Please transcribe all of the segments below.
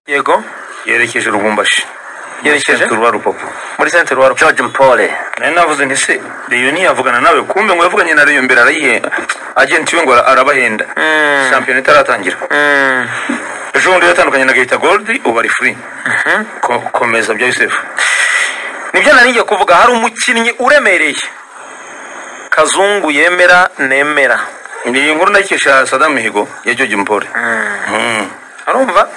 yego yerekeje urubumbashi yerekeje rwa rupapu muri centre wa George Mpole nari navuze nti se reyo ntiyavugana nawe kumbe ngo yavuganye na reyo mbere arayihenda agenti we ngo ara- arabahenda shampiyona itaratangira ejo bundi yatandukanye na gahita goldi ubu ari furi Ko- komeza bya yusefu nibyo naringiye kuvuga hari umukinnyi uremereye kazungu yemera nemera ni inkuru nayikesha sadam mihigo ya jogi mpore arumva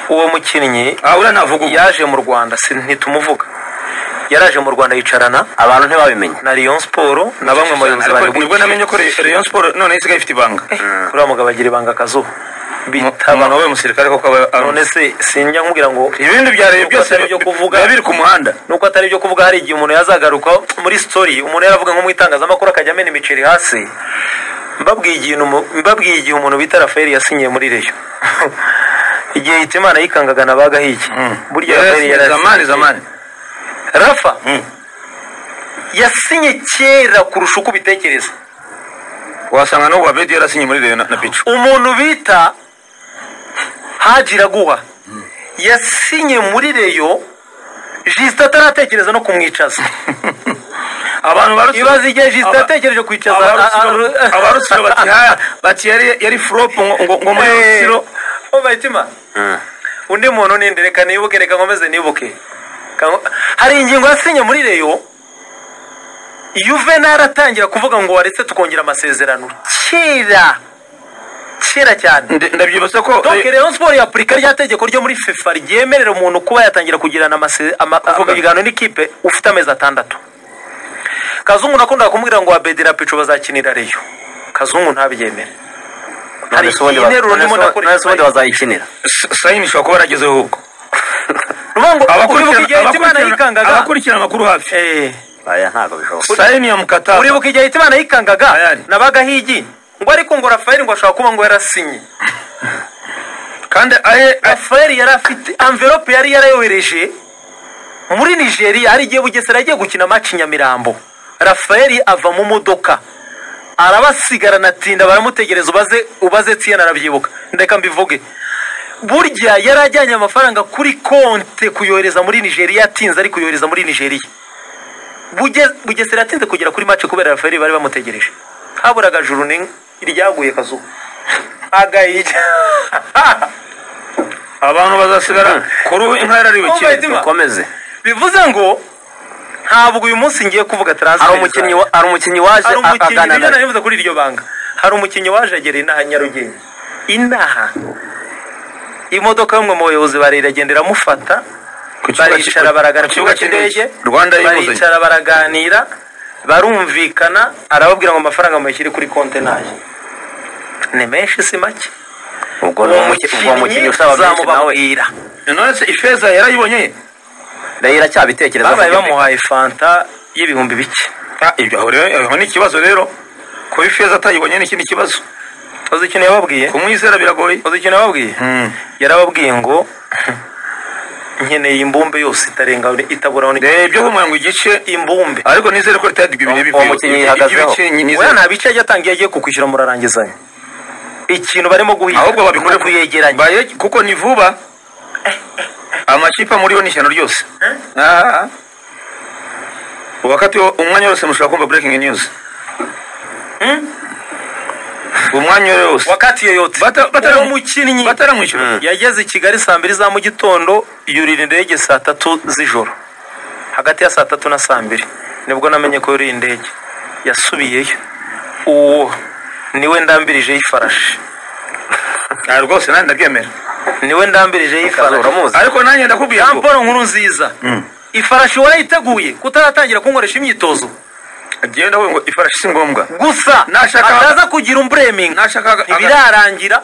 uwo mukinnyi aha uriya navuga ubu yaje mu rwanda si- ntitumuvuga yaraje mu rwanda yicarana abantu ntibabimenya na Rayon Sport na bamwe mu bayobozi Ariko baryo nibwo namenye ko Re- reyo siporo none isigaye ifite ibanga kuri wa mugabo agira ibanga akazuba bitaba wabaye umusirikare koko aba ari none se sinjya nkubwira ngo ibindi bya reyo byose atari ibyo kuvuga. biba biri ku muhanda nuko atari ibyo kuvuga hari igihe umuntu yazagaruka muri story umuntu yaravuga nko mu itangazamakuru akajya amena imiceri hasi mbabwiye igihe umu- mbabwiye igihe umuntu bita rafayeli yasinyiye muri reyo igihe hitimana yikangaga na bagahigi burya rafayeli Yes, zamani yarasinye zamani rafa Mm. yasinye kera kurusha uko ubitekereza wasanga n'ubu abedi yarasinye muri reyo na na picu umuntu bita haji raguha yasinye muri reyo jisita ataratekereza no kumwicaza abantu barutse ibaze igihe jisita Aba- yatekereje kwicaza a- a- abarusiro bati ha bati yari yari furopu ngo- ngo ngo muri Eh, rusiro oh, bayitima undi muntu ninde reka nibuke reka nkomeze nibuke Ka- hari ingingo yasinye muri reyo yuvenali atangira kuvuga ngo waretse tukongera amasezerano kera kera cyane Nde- ndabyibutsa ko donc rayon sport yapurika rya tegeko ryo muri fifa ryemerera umuntu kuba yatangira kugirana amase- ama- amabiganiro n'ikipe ufite amezi atandatu kazungu nakundaga kumubwira ngo abedi na pico bazakinira reyo kazungu ntabyemere hari None se ubundi ba- interuro none se ndimo ubu- nakora none se ubundi bazayikinira S- sayini ishobora kuba yaragezeho ahubwo uvuga ngo uribuka igihe hitimana abakurikirana yikangaga abakurikirana amakuru hafi Eh, aya ntabwo bishoboka sayini yamukata uribuka igihe hitimana yikangaga Ayari. nabaga higi ngo ariko ngo rafayeli ngo ashobora kuba ngo yarasinye kandi aye aye- rafayeli yari afite amverope yari yarayohereje muri nigeria hari igihe bugesera yagiye gukina maci nyamirambo rafayeli ava mu modoka arabasigarana atinda baramutegereza ubaze ubaze tiyeni arabyibuka ndeka mbivuge burya yari ajyanye amafaranga kuri konte kuyohereza muri nigeria atinze ari kuyohereza muri nigeria Buge- bugesera yatinze kugera kuri maci kubera rafayeli bari bamutegereje haburaga juru ni iryaguye kazuba agahijya abantu bazasigara kuri ubu inka yarariwe Oh my kera God. dukomeze bivuze ngo ntabwo uyu munsi ngiye kuvuga transfer hari umukinnyi wa- hari umukinnyi waje hari a- umukinnyi aganira nibyo na nabivuze kuri iryo banga hari umukinnyi waje agera inaha nyarugenge inaha imodoka y'umwe mu bayobozi barera agenda iramufata Ku kibuga baricara cy- baragana ku kibuga cy'indege rwanda y'inguzanyo baricara baraganira barumvikana arababwira ngo amafaranga muyashyire kuri konte nayo ni menshi si make ubwo ni uwo umuki- ubwo mukinnyi mukinnyi usaba menshi nawe zamubabwira none se ifeza yarayibonye rero iracyabitekereza babaye bamuhaye fanta y'ibihumbi bike Ah, ibyo aho rero aho ni ikibazo rero kuba ifeza atayibonye ni ikindi kibazo uzi ikintu yababwiye kumwizera biragoye uzi ikintu yababwiye yarababwiye ngo nkeneye imbumbe yose itarenga itaburaho ni ibyo humura ngo igice imbumbe ariko nizere ko ritayadi ibintu Uwo- uwo bivuye mukinnyi Ibi- yihagazeho. iby'ibice weya nizere nta bice yagiye atanga iyo agiye kukwishyura murarangizanya ikintu barimo guhiga ahubwo babikore ni ukuyegeranya baye- kuko ni vuba amakipe muriho ni ishyano ryose Ah, ah. wakati wo- umwanya wose mushobora kumva breaking news umwanya wose wakatiye yote Bata- batara- uwo mukinnyi bataramwishyura yageze i kigali saa mbiri za mu gitondo yurira indege saa tatu z'ijoro hagati ya saa tatu na saa mbiri nibwo namenye ko yuriye indege yasubiyeyo uwo niwe ndambirijeho ifarashi Ah, rwose nanjye ndabyemera niwe ndambirijeho ifarashi uramuzi ariko nanjye ndakubwiye jean ngo paul nkuru nziza ifarashi warayiteguye kutaratangira kunkoresha imyitozo agiye ndavuga ngo ifarashi si ngombwa gusa Nashaka- ataza kugira umburemingi nashaka aga- ntibirarangira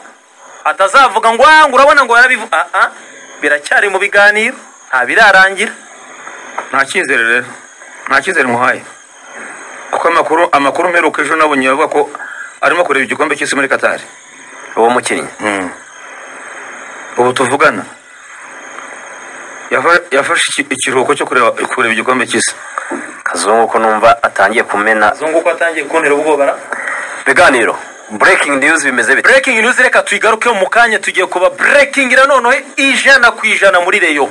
atazavuga ngo "Ah, ngo urabona ngo yarabivu Ah, ah, biracyari mu biganiro nta birarangira nta cyizere rero nta cyizere muhaye kuko amakuru amakuru mperuka ejo nabonye bavuga ko arimo kureba igikombe cy'isi muri katari uwo mukinnyi ubu tuvugana yafa- yafashe iki- ikiruhuko cyo kureba kureba igikombe cy'isi kazungu ko numva atangiye kumena zungu ko atangiye kuntera ubwoba ra ibiganiro breaking news bimeze bite breaking news reka tuyigarukeho mu kanya tugiye kuba breaking noneho ijana ku ijana muri reyo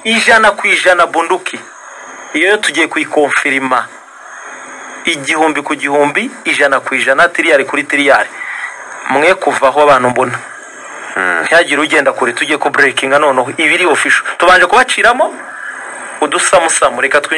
ijana ku ijana bunduki iyo yo tugiye kuyikonfirima igihumbi ku gihumbi ijana ku ijana tiriyari kuri tiriyari mwe kuvaho abantu mbona ntihagire ugenda kure tujye ku breaking noneho ibiri official tubanje kubaciramo udusamusamu reka twinjire